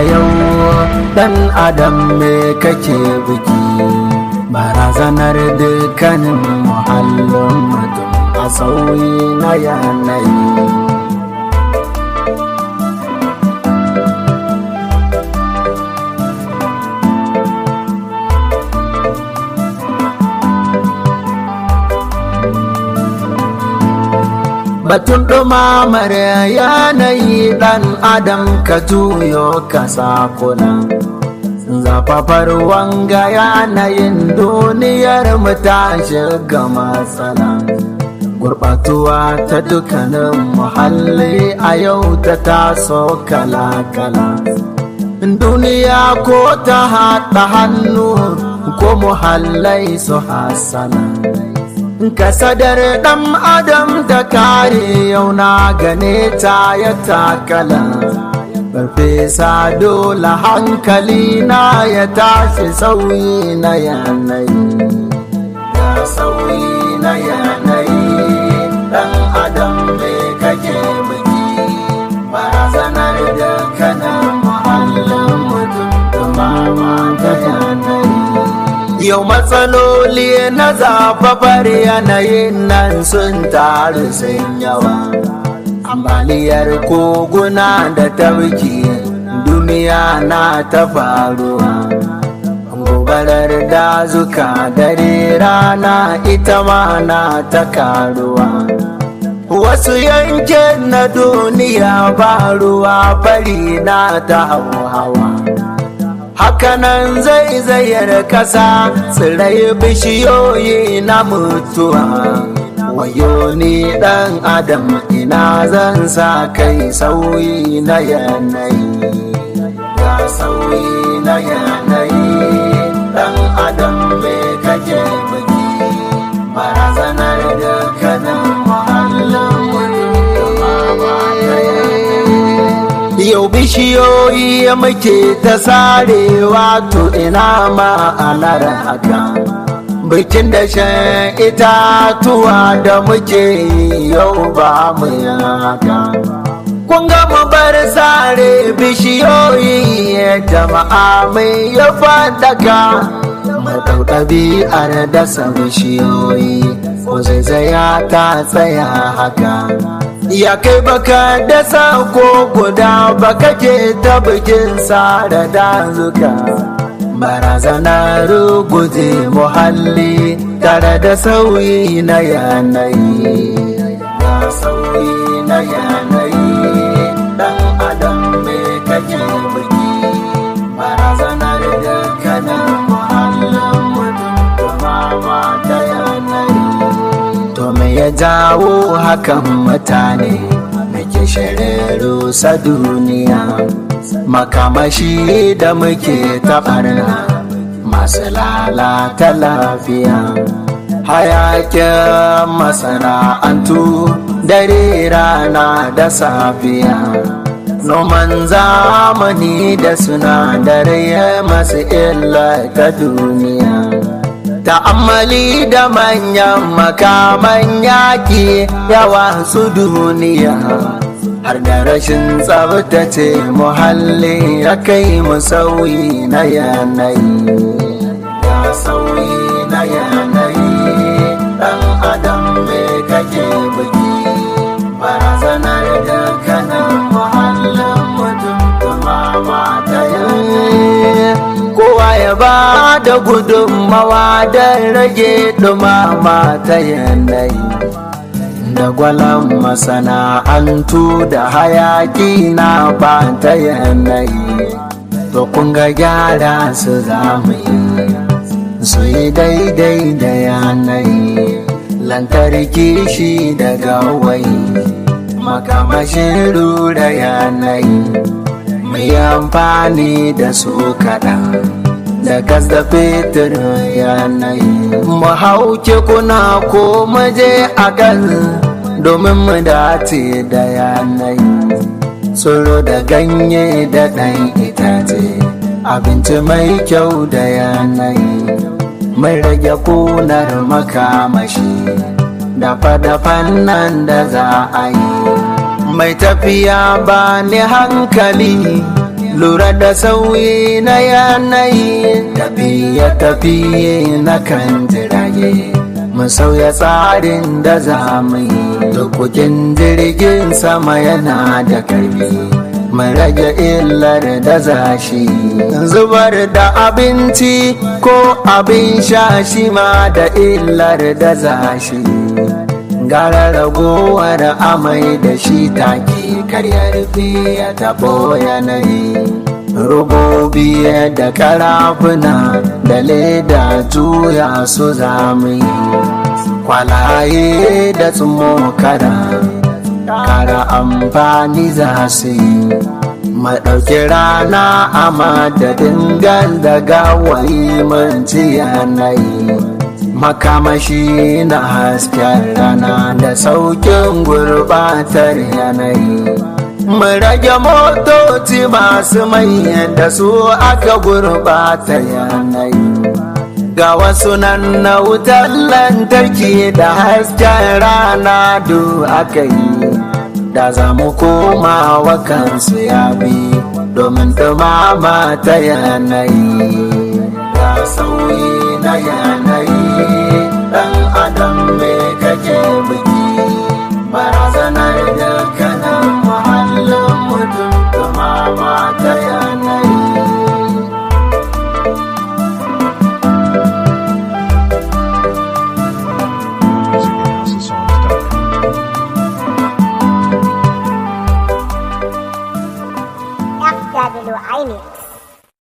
yau dan adam me kake biki barazanar dukkanin muhallin mutum a sauyi na yanayi batun ɗumamar yanayi ɗan adam ka juyo ka sakuna zafafar wanga yanayin duniyar mu ta shiga matsala gurɓatuwa ta dukkanin muhalli a yau ta taso kala-kala duniya ko ta haɗa hannu ko muhallai su hasala kasadar ɗan adam da kare yau na gane ta ya takala farfesa dole hankali na ya tashi sauyi na yanayi ya sauyi na yanayi ɗan adam mai kake biki barazanar da kana muhallin mutum dumama ta yanayi Yau matsaloli na zafafar yanayin nan sun taru sun yawa. Ambaliyar koguna da tafki duniya na ta faruwa. Gobarar dazuka dare rana ita ma na ta karuwa. Wasu yankin na duniya ba ruwa fari na ta hauhawa. hakanan zai zayar kasa tsirai bishiyoyi na mutuwa wayo ni dan adam ina zan sa kai sauyi na yanayi ga sauyi na yanayi dan adam me kake biki barazanar da kanan muhallin mutum yau bishiyoyi muke ta sarewa to ina ma'anar haka bikin da shan itatuwa da muke yau ba mu haka kun ga mu bar sare bishiyoyi jama'a mai ya fadaka mu ɗabi'ar dasa bishiyoyi ko zaizaya ta tsaya haka ya kai baka dasa ko guda baka ke ta bikin da dazuka barazana ruguje muhalli tare da sauyi na yanayi ya sauyi na yanayi dan adam me kake biki barazanar da kana muhallin mutum kuma ta yanayi to me ya jawo hakan mutane muke shirarru sa duniya makamashi da muke taɓarna masu lalata lafiya hayakin masana'antu dare rana da safiya noman zamani da sinadarai masu illa ta duniya ta'ammali da manyan makaman yaƙi yawa su duniya har da rashin tsabtace muhalli ya kai mu sauyi na yanayi ya sauyi na yanayi ɗan adam me kake biki barazanar da kana muhallin mutum dumama ta yanayi kowa ya ba da gudunmawa don rage dumama ta yanayi da gwalan masana'antu da hayaki na ba ta yanayi to kun ga gyara su zamu yi su yi daidai da yanayi lantarki shi da gawayi makamashin rura yanayi mai amfani da su kaɗan da gas da fetur yanayi mu hauke kuna ko maje a kan domin mu dace da yanayi tsoro da ganye da ɗan itace abinci mai kyau da yanayi mai rage kunar makamashi da fada nan da za a yi mai tafiya ba ni hankali lura da sauyi na yanayi tafiye-tafiye na kan jirage mu sauya tsarin da za mu yi tukukin jirgin sama yana da karfi mu rage illar da zashi zubar da abinci ko abin sha shi ma da illar da zashi gara ragowar amai da shi take karya rufe ya tabo yanayi robobi da karafuna da leda juya su zamani kwalaye da tsumokara kara amfani za su yi maɗauki rana a madadin da gawayi manci yanayi makamashi na hasken rana da saukin gurbatar yanayi mu rage motoci masu manyan da su aka gurbata yanayi ga wasu nan na wutar lantarki da hasken rana du aka yi da za mu koma wa kansu ya bi domin dumama ta yanayi ga sauyi na yanayi dan adam me kake biki barazanar da kanan muhallin mutum dumama ta yanayi FWI Mix.